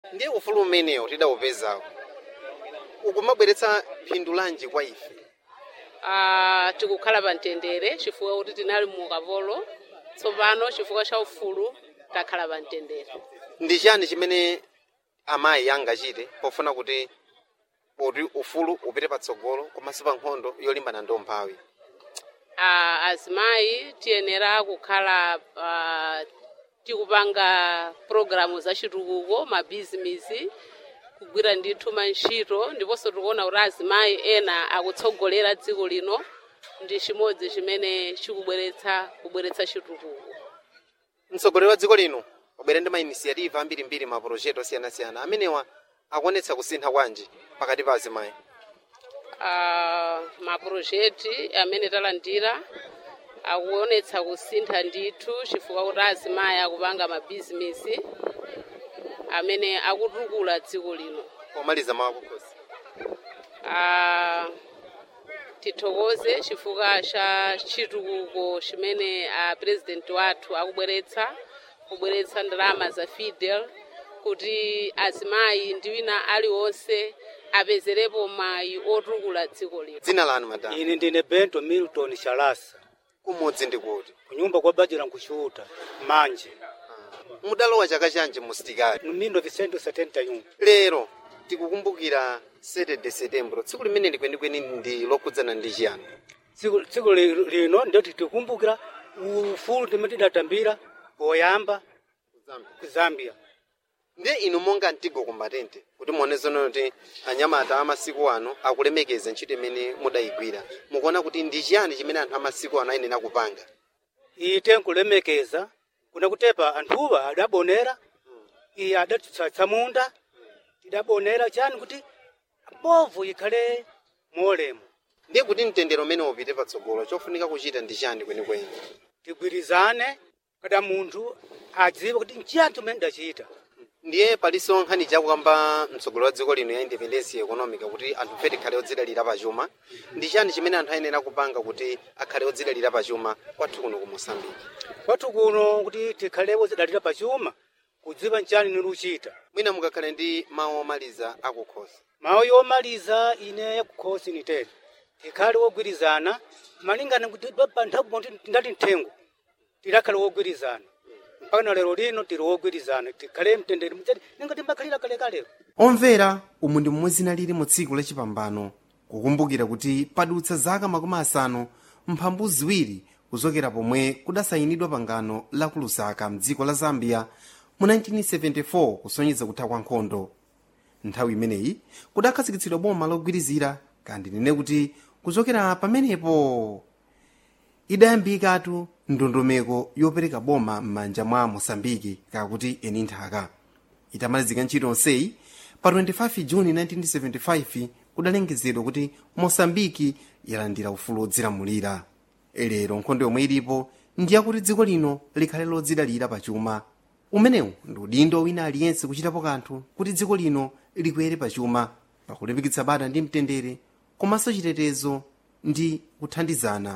ndiye ufulu umenewo tidawupezawo ukumabweretsa phindu lanji kwa ife Ah, tikukhala pa mtendere chifukwa kuti tinali mu ukapolo tsopano chifukwa cha ufulu takhala pa mtendere ndi chani chimene amayi angachite pofuna kuti kuti ufulu upite patsogolo komanso pa nkhondo yolimbana ndi umphawi Ah, azimayi tiyenera kukhala ah, tikupanga programu za chitukuko mabhizinisi kugwira ndithu mantchito ndiponso tikuona kuti azimayi ena akutsogolera dziko lino ndi chimodzi chimene chikubweretsa kubweretsa chitukuko mtsogoleri wa dziko lino wabwera ndi mainisiyativa ambirimbiri maprojekti osiyanasiyana amenewa akuonetsa kusintha kwanji pakati pa azimayi Ah, mapurojekti amene talandira akuonetsa kusintha ndithu chifukwa kuti azimayi akupanga mabhizinisi amene akutukula dziko lino pomaliza mawu akukhosi Ah, tithokoze chifukwa cha chitukuko chimene a president wathu akubweretsa kubweretsa ndalama za fidel kuti azimayi ndi wina aliwonse apezerepo mayi otukula dziko lino dzina lanu madam ine ndine bento milton shalasa kumudzi ndi kuti kunyumba kwa bajira nkuchuta manje mudalowa chaka chanji mu sitikali mmindo vicento 71 lero tikukumbukira 7 de setembro tsiku limene likwenikweni ndi lokhudzana ndi chiyani tsiku tsiku li- lino ndio tikukumbukira ufulu timene tidatambira poyamba ku zambia ndiye inu monga mtigo kumbatente kuti muone zono kuti anyamata amasiku ano akulemekeza ntchito imene mudayigwira mukuona kuti ndi chiyani chimene anthu amasiku ano ayenera kupanga ite nkulemekeza kuna kutepa anthuwa adabonera iye adatitsatsa munda tidabonera chani kuti mbovu ikhale molemo ndiye kuti mtendero umene upite patsogolo chofunika kuchita ndi chani kwenikweni tigwirizane kada munthu adziwe kuti nchiyani chimene ndachita ndiye palinso nkhani chakukamba mtsogoleri wa dziko lino ya independence economic kuti anthu fe tikhale odzidalira pachuma ndi chani chimene anthu ayenera kupanga kuti akhale odzidalira pachuma kwathu kuno ku mosambiki kwathu kuno kuti tikhalewo zidalira pachuma kudziwa nchani niluchita mwina mukakhale ndi mawu omaliza akukhosi mawu yomaliza ine yakukhosi nitete tikhale wogwirizana malingana kuti pa nthawi kuti ndati nthengo tidakhale wogwirizana mpaka na lero lino tili wogwirizana tikhale mtendere mtete ninga timbakhalira kalekalero omvera umu ndi momwe zina lili mu tsiku lachipambano kukumbukira kuti padutsa zaka makumi asanu mphambu ziwiri kuchokera pomwe kudasayinidwa pangano la ku lusaka mdziko la zambia mu 1974 kusonyeza kutha kwa nkhondo nthawi imeneyi kudakhazikitsidwa boma logwirizira kandi nene kuti kuchokera pamenepo idayambikatu ndondomeko yopereka boma m'manja mwa mosambiki kakuti eni nthaka itamalizika ntchito onseyi pa 25 juni 1975 kudalengezedwa kuti mosambiki yalandira ufulu wodzilamulira lero nkhondo yomwe ilipo ndiyakuti dziko lino likhale lodzidalira pachuma umenewu ndi udindo wina aliyense kuchitapo kanthu kuti dziko lino likwere pachuma pakulimbikitsa bata ndi mtendere komanso chitetezo ndi kuthandizana